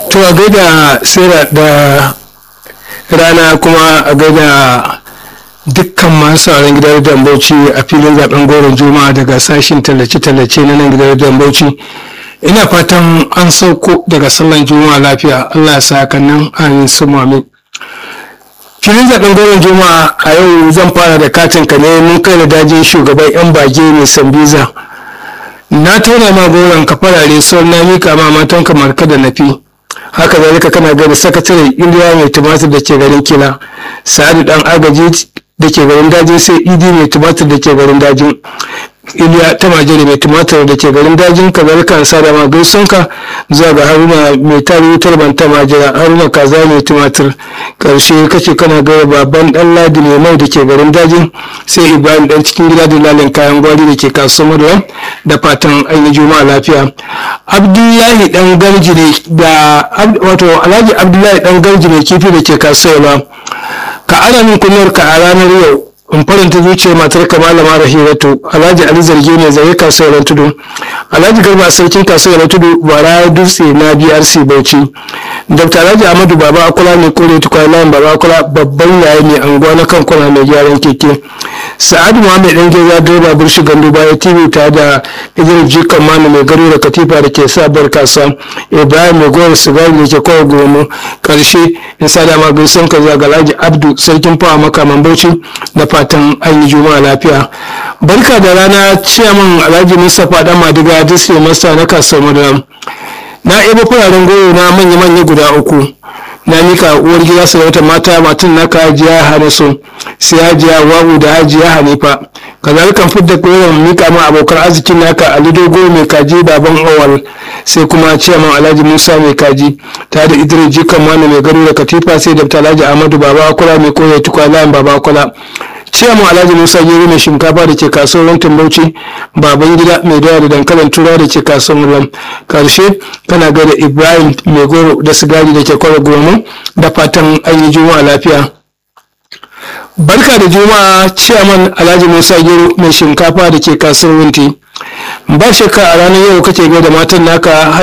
to a gaida sera da rana kuma a gaida dukkan masu sauran gidan dambauci a filin zaben goron juma'a daga sashin tallace-tallace na nan gidan dambauci ina fatan an sauko daga sallan juma'a lafiya allah ya sa nan an su mami filin zaben goron juma'a a yau zan fara da katin ka ne mun kai da dajin shugaban yan bage mai sambiza na tauna ma goron ka farare sauran na mika ma matan kamar kada na fi haka zalika kana gani sakatare iliya mai tumatir da ke garin kila sa'adu dan agaji da ke garin daji sai idi mai tumatir da ke garin dajin iliya ta majere mai tumatir da ke garin dajin kazalika an sada ma gaisunka zuwa ga haruna mai tari wutar banta majira haruna kaza mai tumatir karshe kace kana gaya baban dan ladi mai mai da ke garin dajin sai ibrahim dan cikin gida da lalin kayan gwari da ke kasuwar maryam da fatan an yi juma'a lafiya abdullahi dan garji ne da wato alhaji abdullahi dan garji ne kifi da ke kasuwa ka ana min kunyar ka a ranar yau in faranta zuciyar matar ka malama rahiratu alhaji ali zargi ne zai kasuwar tudu alhaji garba sarkin kasuwar tudu bara dutse na brc bauchi dr alhaji ahmadu baba akula ne kore tukwai layin baba akula babban yayi ne anguwa na kan kwana mai gyaran keke sa'adu muhammed dan geza direba burshi gandu baya tv ta da idris jikan manu mai garo da katifa da ke sabuwar kasuwa ibrahim mai gowar sigari da ke kowa gomu karshe in sa dama gaisan ka zuwa ga alhaji abdu sarkin fawa makaman bauchi da fatan an yi juma'a lafiya barka da rana ciyaman alhaji mustapha dan madiga disney master na kasuwar madara na ebo fararen goyo na manya-manya guda uku na mika uwar gida sarauta mata matan naka hajiya hanasu sai hajiya wawu da hajiya hanifa kazalikan fidda koyon mika ma abokan arzikin naka ali dogo mai kaji baban awal sai kuma ciyaman alhaji musa mai kaji ta da idris jikan mani mai gado da katifa sai da alhaji ahmadu baba akula mai koya tukwa layin baba akula ciyaman alhaji musa gero mai shinkafa da ke kasuwar rantin bauchi baban gida mai dawa da dankalin tura da ke kasuwar ram karshe kana gada ibrahim mai goro da sigari da ke kwara goma da fatan an yi juma'a lafiya barka da juma'a ciyaman alhaji musa gero mai shinkafa da ke kasuwar winti ba shakka a ranar yau kake gaida matan naka